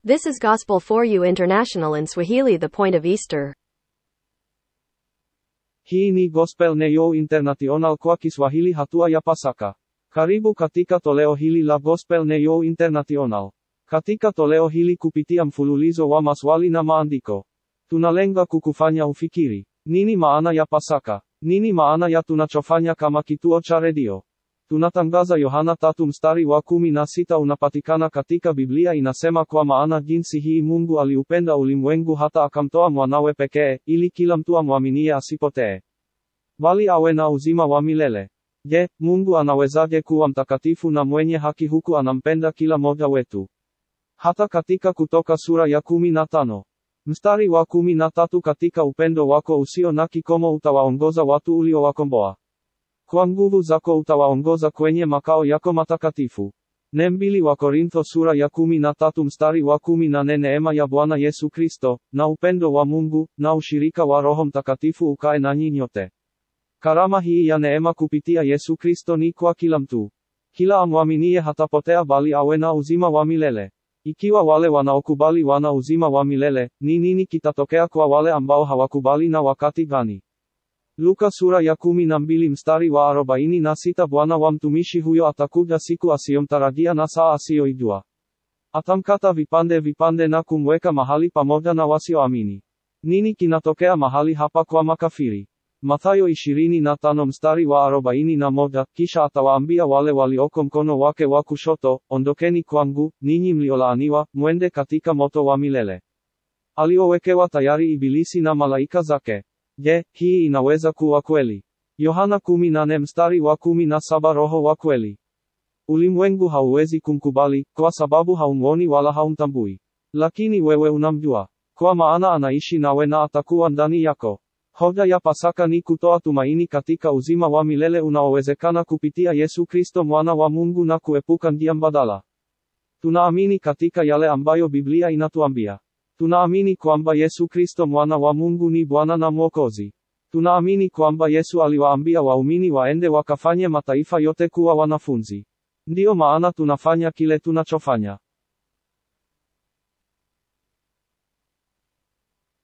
This is Gospel for You International in Swahili, the point of Easter. Hii ni Gospel Neo International kwa Kiswahili hatua ya Pasaka. Karibu katika toleo hili la Gospel Neo International. Katika toleo hili kupitia mfululizo wa maswali na maandiko. Tunalenga kukufanya ufikiri. Nini maana ya Pasaka? Nini maana ya tunachofanya kama kituo cha redio? Tunatangaza Yohana tatu mstari wa kumi na sita unapatikana katika Biblia inasema kwa maana jinsi hii Mungu aliupenda ulimwengu hata akamtoa mwanawe pekee, ili kila mtu amwaminie asipotee. Bali awe na uzima wa milele. Je, Mungu anawezaje kuwa mtakatifu na mwenye haki huku anampenda kila moja wetu? Hata katika Kutoka sura ya kumi na tano. Mstari wa kumi na tatu katika upendo wako usio na kikomo utawaongoza watu uliowakomboa. Kwa nguvu zako utawaongoza kwenye makao yako matakatifu. Ne mbili wa Korintho sura ya kumi na tatu mstari wa kumi na nne Neema ya Bwana Yesu Kristo, na upendo wa Mungu, na ushirika wa Roho Mtakatifu ukae nanyi nyote. Karama hii ya neema kupitia Yesu Kristo ni kwa kila mtu. Kila amwaminie hatapotea bali awe na uzima wa milele. Ikiwa wale wanaokubali wana uzima wa milele, ni nini kitatokea kwa wale ambao hawakubali na wakati gani? Luka sura ya kumi na mbili mstari wa arobaini na sita Bwana wa mtumishi huyo atakuja siku asiyomtarajia na saa asiyoijua. Atamkata vipande vipande na kumweka mahali pamoja na wasioamini. Nini kinatokea mahali hapa kwa makafiri? Mathayo ishirini na tano mstari wa arobaini na moja kisha atawaambia wale walioko mkono wake wa kushoto, ondokeni kwangu, ninyi mliolaaniwa, mwende katika moto wa milele aliowekewa tayari Ibilisi na malaika zake. Je, hii inaweza kuwa kweli? Yohana 18 mstari wa 17 Roho wa kweli. Ulimwengu hauwezi kumkubali, kwa sababu haumwoni wala haumtambui. Lakini wewe unamjua. Kwa maana anaishi nawe na atakuwa ndani yako. Hoja ya Pasaka ni kutoa tumaini katika uzima wa milele unaowezekana kupitia Yesu Kristo mwana wa Mungu na kuepuka njia mbadala. Tunaamini katika yale ambayo Biblia inatuambia. Tunaamini kwamba Yesu Kristo mwana wa Mungu ni Bwana na Mwokozi. Tunaamini kwamba Yesu aliwaambia waumini waende wakafanye mataifa yote kuwa wanafunzi. Ndiyo maana tunafanya kile tunachofanya.